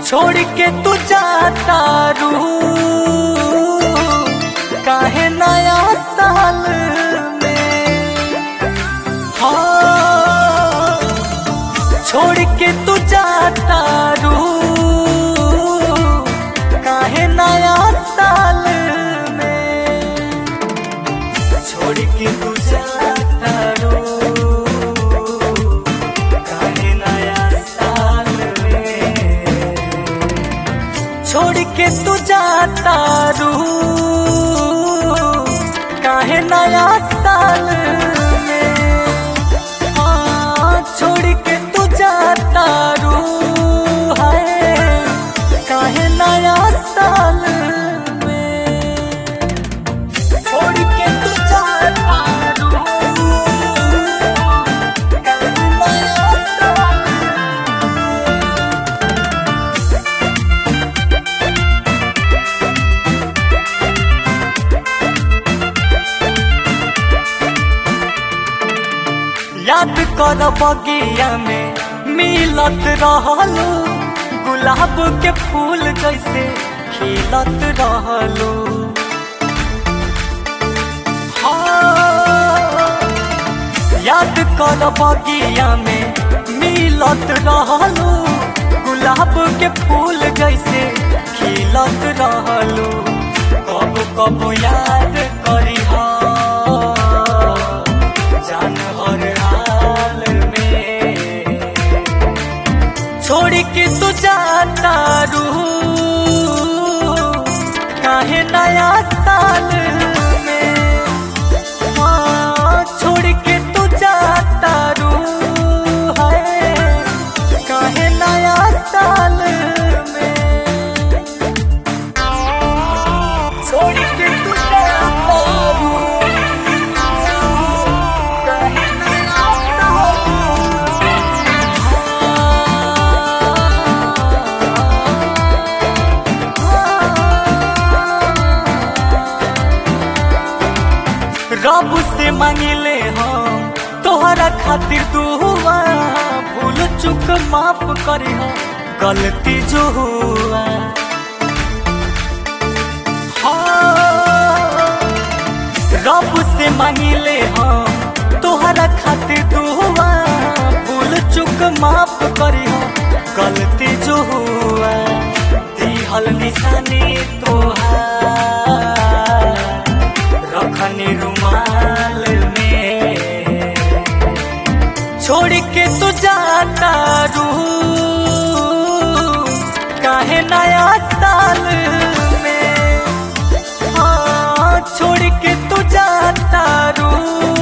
छोड़ के तू जाता रू काहे नया साल में हाँ छोड़ के तू जाता रू काहे नया साल में छोड़ के तू जाता रू काहे नया साल में छोड़ के तू जाता रू काहे नया साल में हाँ, छोड़ के तू जाता रू है काहे नया साल में छोड़ के तू जाता रू काहे नया साल याद कर बगिया में मिलत रहलू गुलाब के फूल जैसे खिलत रहलू हाँ, याद कर बगिया में मिलत रहलू गुलाब के फूल जैसे खिलत रहलू कब कब याद करी जान हर हाल में छोड़ के तू जाता रू काहे नया साल में हाँ, छोड़ के तू जाता रू है काहे नया साल में छोड़ के तू जाता रू काहे नया रब से मांगिले हम तोहरा खातिर दुआ भूल चुक माफ करे हम गलती जो हुआ हाँ, रब से मांगिले हम तोहरा खातिर दुआ भूल चुक माफ करे हम गलती जो हुआ दिहल निशानी तोहार रखनी रुमाल में छोड़ के तू जाता रू काहे नया साल में हाँ छोड़ के तू जाता रू